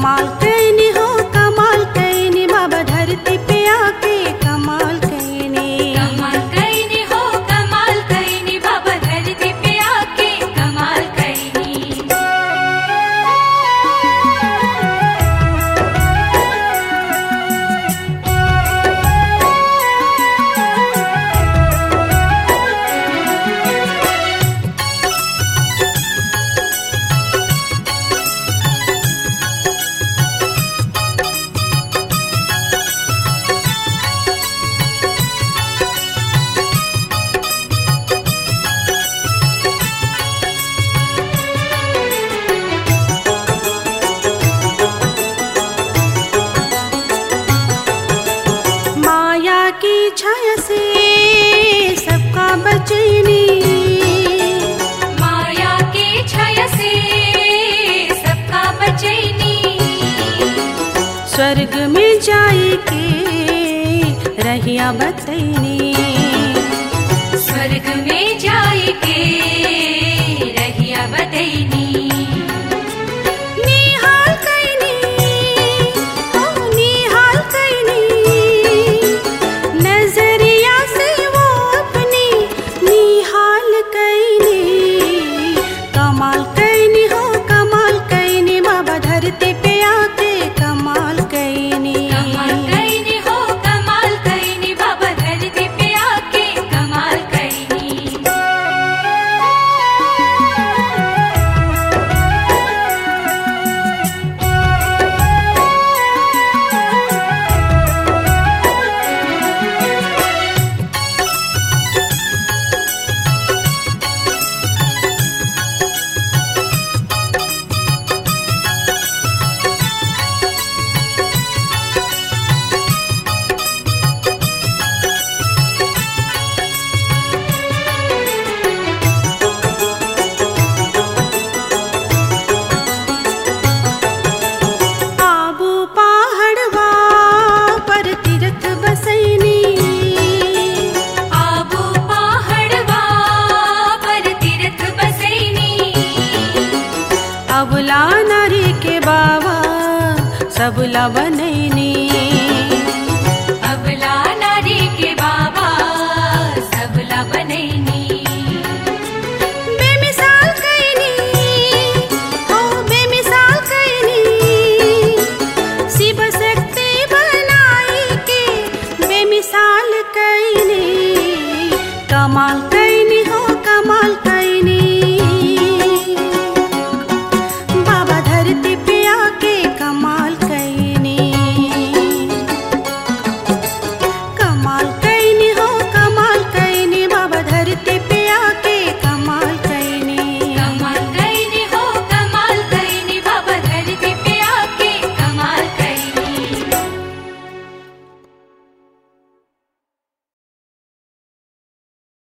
कमाल कैनी हो कमाल कैनी बाबा धरती पे आके कमाल कैनी कमाल कईनी हो कमाल कईनी बाबा धरती पे आके कमाल कईनी माया की छाया से सबका बचैनी माया के छाया से सबका बचैनी स्वर्ग में जाई के रहिया बतैनी स्वर्ग में जाए के रहिया बतैनी निहाल कैनी ओ निहाल कैनी नजरिया से वो अपनी निहाल कैनी कमाल कैनी हो कमाल कैनी बाबा धरती पे आके कमाल कैनी कमाल कईनी हो कमाल कईनी बाबा धरती पे आके कमाल कईनी आबू पहाड़वा पर तीर्थ बसैनी आबू पहाड़वा पर तीर्थ बसैनी अबला नारी के बाबा सबला बनैनी